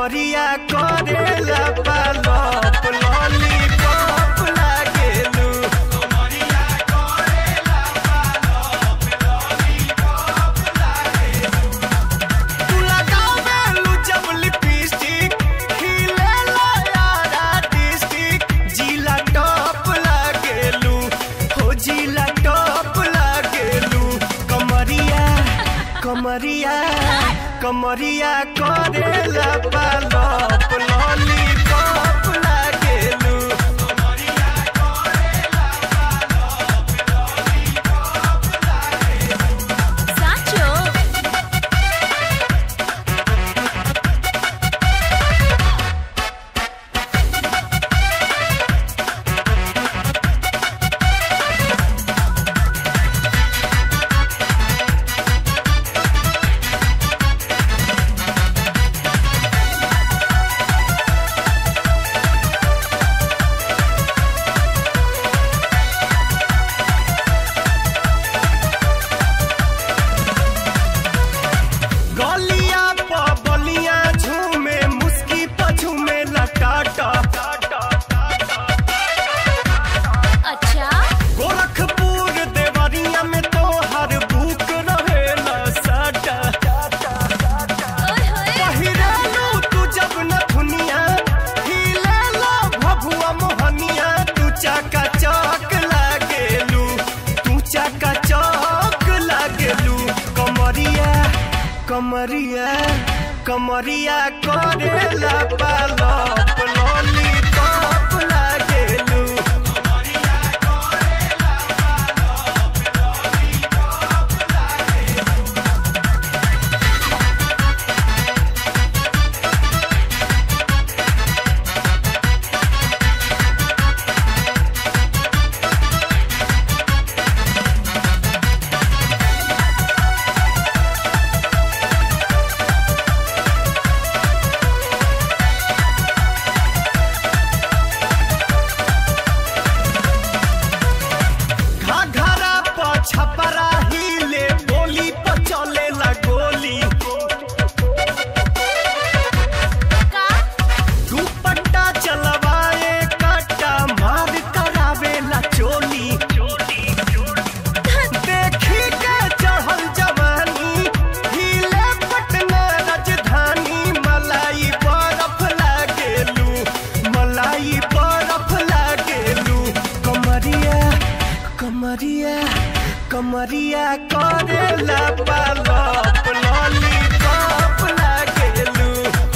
कमरिया करेला पालप लॉलीपॉप लागेलू तू लगावेलू जब लिपस्टिक खिलेला यारा डिस्टिक जिला टॉप लागेलू हो जिला टॉप लागेलू कमरिया कमरिया कमरिया करेला पालप लॉलीपॉप लागेलू સાચો गलिया प बलिया झूमे मुस्की पझूमे लटाटा અચ્છા गोरखपुर देवरिया में तो हर बुक रहेला साटा ઓય હોય पहिरालू तू जब न दुनिया हिलेला भभुआ मोहनिया तू चाका चौक लागेलू तू चाका चौक लागेलू कमरिया कमरिया कमरिया करेला पालप लॉलीपॉप लागेलू घाघरा प छपरा हिले बोली प चलेला गोली કા दुपट्टा चलवाए काटा मार करावेला चोली देखी के चढ़ल जवानी हिले पटना राजधानी मलाई बरफ लागेलू मलाई बरफ लागेलू कमरिया कमरिया कमरिया करेला पालप लॉलीपॉप लागेलू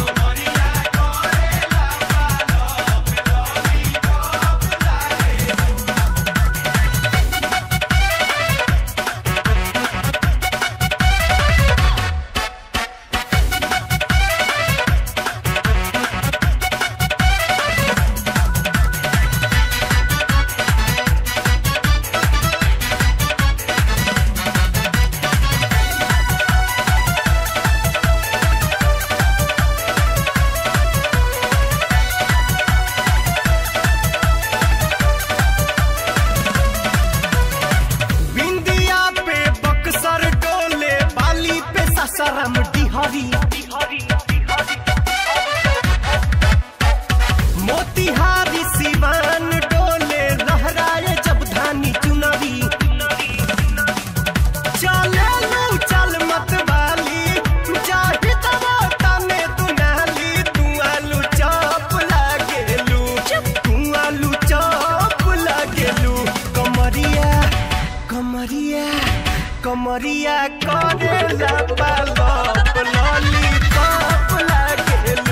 बिंदिया पे बक्सर डोले बाली पे ससरम डिहरी मोतिहारी सिवान डोले लहराए जब धानी चुनरी चले लू चल मत वाली जाहि तवा में तू नाली तू आलू चॉप लागेलू तू आलू चॉप लागेलू कमरिया कमरिया कमरिया करेला पालप लॉलीपॉप लागेलू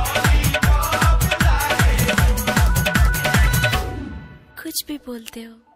कुछ भी बोलते हो